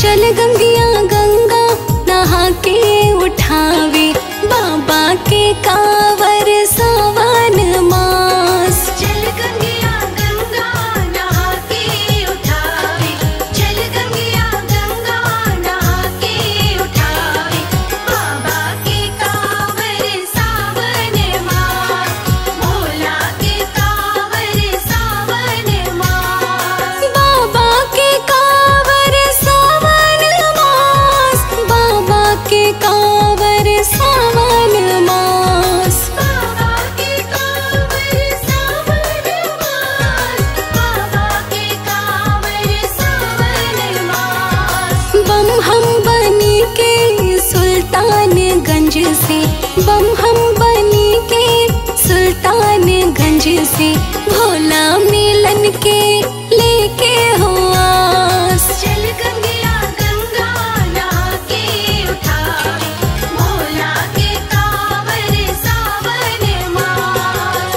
चल गंगिया गंगा नहा के उठावे बाबा के कावर सावन मास चल गंगिया गंगा नहा के उठावे चल गंगिया गंगा नहा के उठावे बाबा के कांवर सावन मास भोला के कांवर सावन मास बाबा के कावर सावन मास बाबा के कावर सावन मास बाबा के कांवर सावन मास बाबा के कांवर सावन मास बम हम बनी के सुल्तानगंज से बम हम बनी के सुल्तानगंज से भोला मिलन के लेके हो आस चल गंगिया गंगा नहा के उठावे भोला के कांवर सावन मास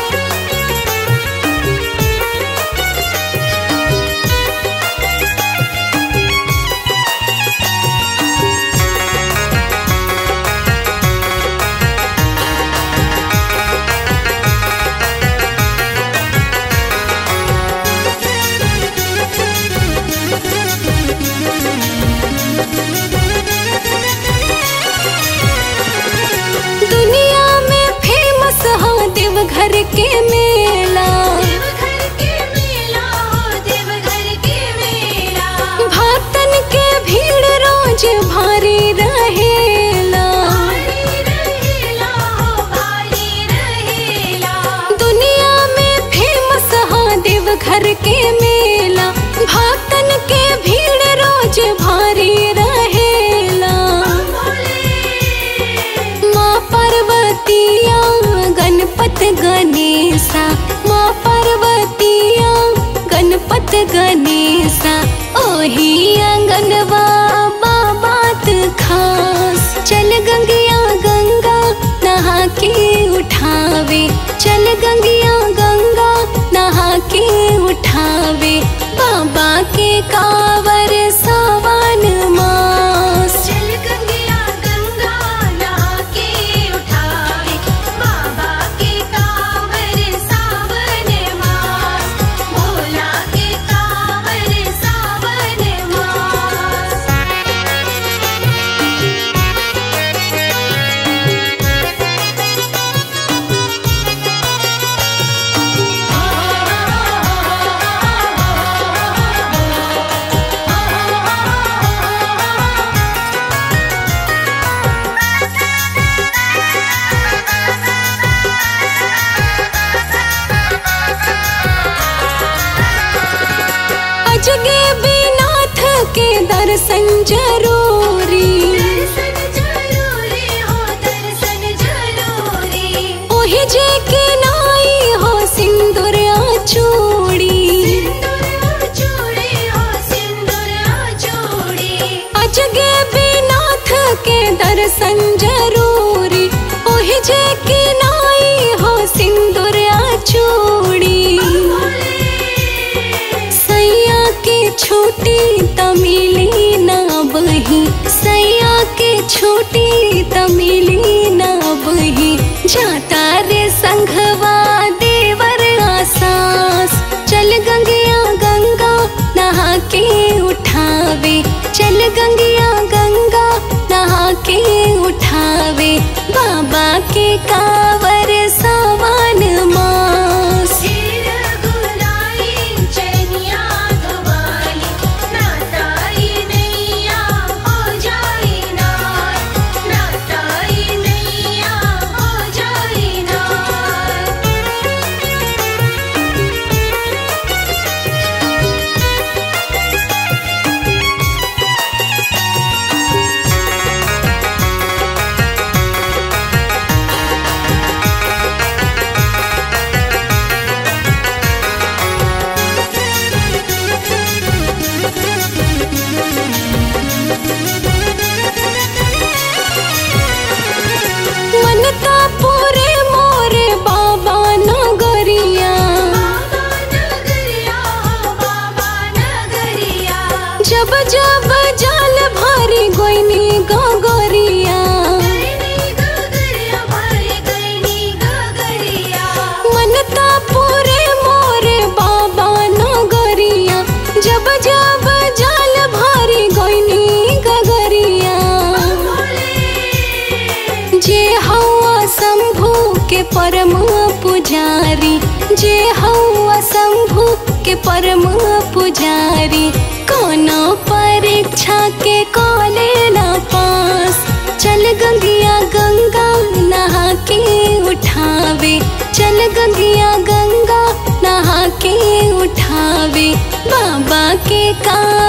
दुनिया में फेमस हो देवघर के मेला देवघर के मेला हो देवघर के मेला भक्तन के भीड़ रोज भारी रहेला भारी रहेला हो भारी रहेला दुनिया में फेमस हो देवघर के मेला भक्तन के भीड़ रोज भारी रहेला माँ पार्वतिया गणपत गणेशा माँ पार्वतिया गणपत गणेशा ओही आंगनवा बात खास चल गंगिया गंगा नहा के उठावे चल गंगिया गंगा नहा के उठावे बाबा के कावर सावन मास चल गंगिया गंगा नहा के उठावे बाबा के कांवर सावन मास भोला के कांवर सावन मास अजगे बेनाथ के दर्शन जरूरी दर्शन जरूरी हो दर्शन जरूरी ओही जे के नाई हो सिंदूर चूड़ी सिंदूर चूड़ी हो सिंदूर चूड़ी अजगे बेनाथ के दर्शन जरूरी ओही जे के नाई हो सिंदूर चूड़ी सैया के छूटी तमिली ना बही सैया के छूटी तमिली ना बही जाता रे संघवा देवर आसास चल गंगिया गंगा नहा के उठावे चल गंगिया गंगा नहा के उठावे बाबा के कावर सावन मास सिर गुलाई चनिया धवाली नाताई नैया हो जाई नार नाताई नैया हो जाई नार चल जे हौआ शंभु के परम पुजारी कोनो परीक्षा के कॉले ना पास चल गंगिया गंगा नहा के उठावे चल गंगिया गंगा नहा के उठावे बाबा के का